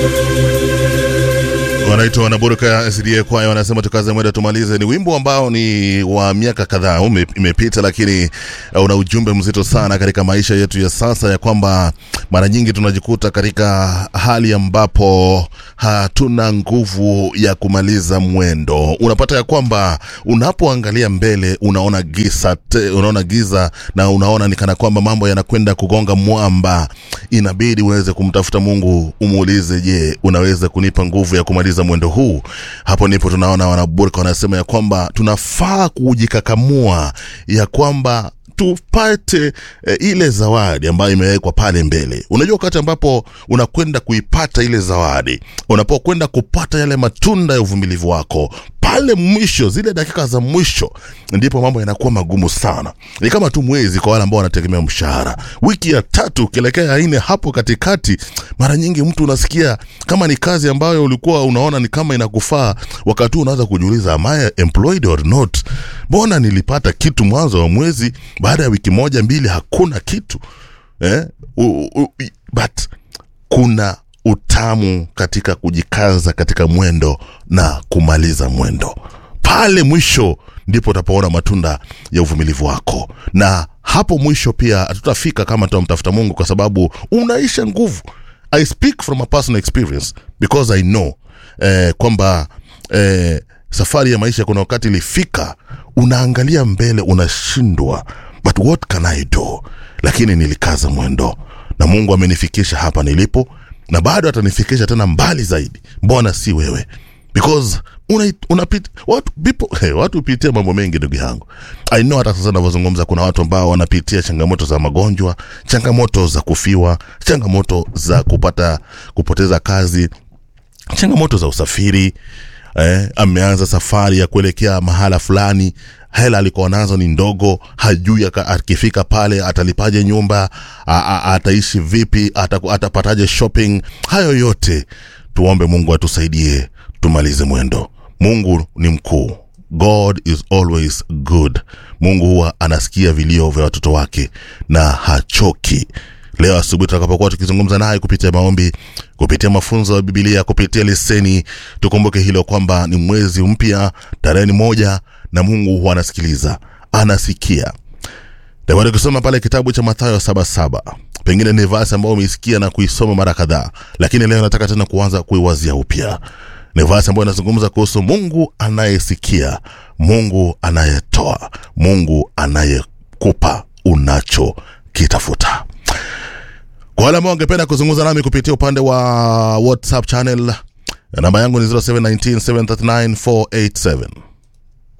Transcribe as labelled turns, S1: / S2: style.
S1: wanaitwa wanaburuka SDA kwaya wanasema tukaze mwenda tumalize. Ni wimbo ambao ni wa miaka kadhaa ume- imepita, lakini uh, una ujumbe mzito sana katika maisha yetu ya sasa, ya kwamba mara nyingi tunajikuta katika hali ambapo hatuna nguvu ya kumaliza mwendo. Unapata ya kwamba unapoangalia mbele unaona giza, te, unaona giza na unaona ni kana kwamba mambo yanakwenda kugonga mwamba. Inabidi uweze kumtafuta Mungu, umuulize, je, unaweza kunipa nguvu ya kumaliza mwendo huu? Hapo ndipo tunaona wanaburka wanasema ya kwamba tunafaa kujikakamua ya kwamba tupate e, ile zawadi ambayo imewekwa pale mbele. Unajua, wakati ambapo unakwenda kuipata ile zawadi, unapokwenda kupata yale matunda ya uvumilivu wako pale mwisho, zile dakika za mwisho, ndipo mambo yanakuwa magumu sana. Ni kama tu mwezi kwa wale ambao wanategemea mshahara, wiki ya tatu ukielekea ya nne, hapo katikati, mara nyingi mtu unasikia kama ni kazi ambayo ulikuwa unaona ni kama inakufaa, wakati huu unaanza kujiuliza, am I employed or not? Mbona nilipata kitu mwanzo wa mwezi, baada ya wiki moja mbili hakuna kitu eh? U, u, i- but kuna utamu katika kujikaza katika mwendo na kumaliza mwendo pale mwisho ndipo utapoona matunda ya uvumilivu wako na hapo mwisho pia hatutafika kama tutamtafuta mungu kwa sababu unaisha nguvu i speak from a personal experience because i know eh, kwamba eh, safari ya maisha kuna wakati ilifika unaangalia mbele unashindwa but what can i do lakini nilikaza mwendo na mungu amenifikisha hapa nilipo na bado atanifikisha tena mbali zaidi mbona si wewe because una, unapit, watu, people, hey, watu hupitia mambo mengi ndugu yangu i know hata sasa navyozungumza kuna watu ambao wanapitia changamoto za magonjwa changamoto za kufiwa changamoto za kupata kupoteza kazi changamoto za usafiri eh, ameanza safari ya kuelekea mahala fulani hela alikuwa nazo ni ndogo hajui aka- akifika pale atalipaje nyumba a, a, ataishi vipi ata- atapataje shopping hayo yote tuombe mungu atusaidie tumalize mwendo mungu ni mkuu god is always good mungu huwa anasikia vilio vya watoto wake na hachoki leo asubuhi tutakapokuwa tukizungumza naye kupitia maombi kupitia mafunzo ya bibilia kupitia leseni tukumbuke hilo kwamba ni mwezi mpya tarehe ni moja na mungu huwa anasikiliza anasikia Tawari kusoma pale kitabu cha Mathayo saba saba. Pengine ni vasi ambayo umeisikia na kuisoma mara kadhaa, lakini leo nataka tena kuanza kuiwazia upya. Ni vasi ambayo inazungumza kuhusu Mungu anayesikia, Mungu anayetoa, Mungu anayekupa unachokitafuta. Kwa wale ambao wangependa kuzungumza nami kupitia upande wa WhatsApp channel, namba yangu ni 0719 739 487